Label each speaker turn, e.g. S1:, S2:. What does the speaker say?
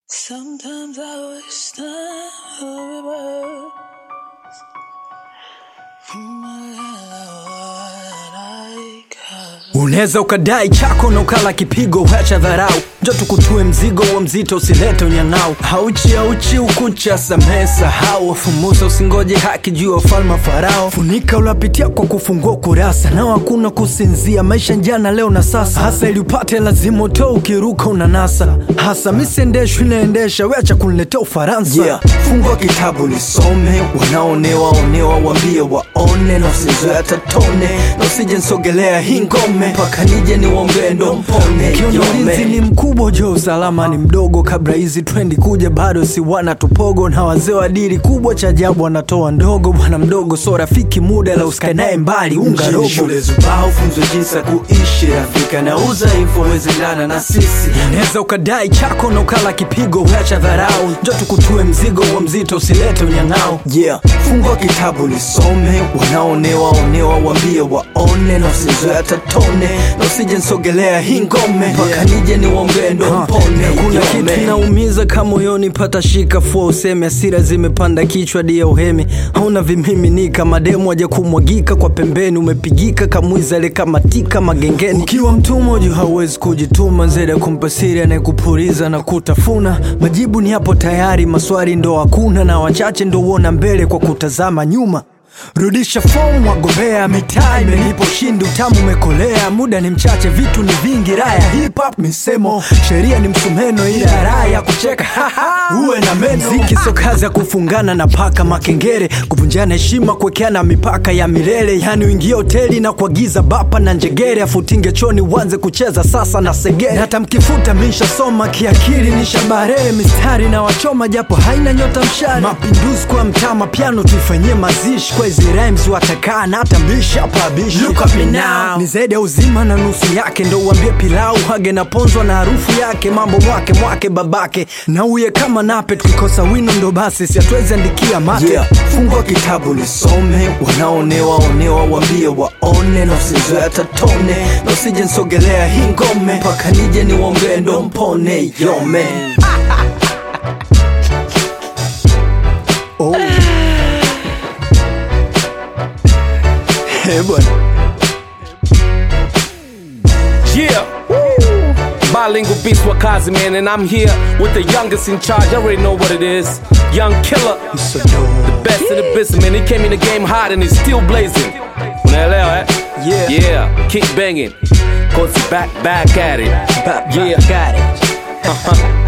S1: Sometimes I wish time for reverse. From my what I got.
S2: Unaweza ukadai chako na ukala kipigo, wacha dharau, njo tukutue mzigo wa mzito, usilete unyang'au. Hauchi hauchi ukucha, samehe sahau, wafumusa usingoje haki juu ya ufalme wa Farao. Funika ulapitia kwa kufungua kurasa, nao hakuna kusinzia, maisha jana leo na sasa. Hasa ili upate lazima utoe, ukiruka unanasa. Hasa misiendeshwi inaendesha, weacha kuniletea Ufaransa. Yeah. Fungua kitabu lisome, wanaonewa onewa, wambie waone, na usizoea tatone, na usije nsogelea hii ngome mpaka nije niwombee ndo mpone. Ukiona ulinzi ni mkubwa, jo usalama ni mdogo. Kabla hizi trendi kuja, bado si wana tupogo, na wazee wa dili kubwa, cha ajabu wanatoa ndogo. Bwana mdogo so rafiki, muda la usikae naye mbali, unga robo. Shule zubao, funzwe jinsi ya kuishi, rafika na udhaifu wezendana na sisi. Unaweza ukadai chako na ukala kipigo, wacha dharau, njo tukutue mzigo wa mzito, usilete unyang'ao. Yeah, fungua kitabu lisome, wanaonewa onewa, wambie waone, na usizoea tatone, na usije nsogelea hii ngome mpaka nije niwombee ndo mpone. Kuna kitu kinaumiza kama moyoni, pata shika fua useme, hasira zimepanda kichwa dia uhemi, hauna vimiminika, mademu waja kumwagika kwa pembeni, umepigika kamwiza ale kamatika magengeni. Ukiwa mtumwa juu hauwezi kujituma, zaidi ya kumpa siri anayekupuliza na kutafuna. Majibu ni hapo tayari, maswali ndo hakuna, na wachache ndo uona mbele kwa kutazama nyuma. Rudisha fomu wagombea, mitaa imenipa ushindi, utamu umekolea, muda ni mchache, vitu ni vingi, raha ya hip hop misemo, sheria ni msumeno, ila raha ya kucheka uwe na meno. Mziki sio kazi ya kufungana na paka makengere, kuvunjana heshima, kuwekeana mipaka ya milele, yani uingie hoteli na kuagiza bapa na njegere, afutinge choni uanze kucheza sasa na segere. Na hata mkifuta mishasoma kiakili, nishabarehe mistari na wachoma, japo haina nyota mshari. Mapinduzi kwa mtama, piano tuifanyie mazishi kwa hizi rhymes watakaa na hata mbishi hapa bishi. Look at me now. Ni zaidi ya uzima na nusu yake, ndo uambie pilau hage na ponzwa na harufu yake, mambo mwake mwake babake na uye kama nape, tukikosa wino ndo basi si hatuwezi andikia mate. Yeah. Fungua kitabu lisome, wanaonewa onewa, wambie waone, na usizoea tatone, na usije nsogelea hii ngome mpaka nije niwombee ndo mpone yome. oh. Eh, bwana.
S3: Yeah. Bilingual beast Wakazi, man, and I'm here with the youngest in charge. I already know what it is. Young killer,
S2: So dope.
S3: best in the business, man. He came in the game hot and he's still blazing. Unaelewa, eh?
S2: Yeah.
S3: Yeah, keep banging. Cause back, back at it.
S2: Back, back
S3: Yeah.
S2: at it.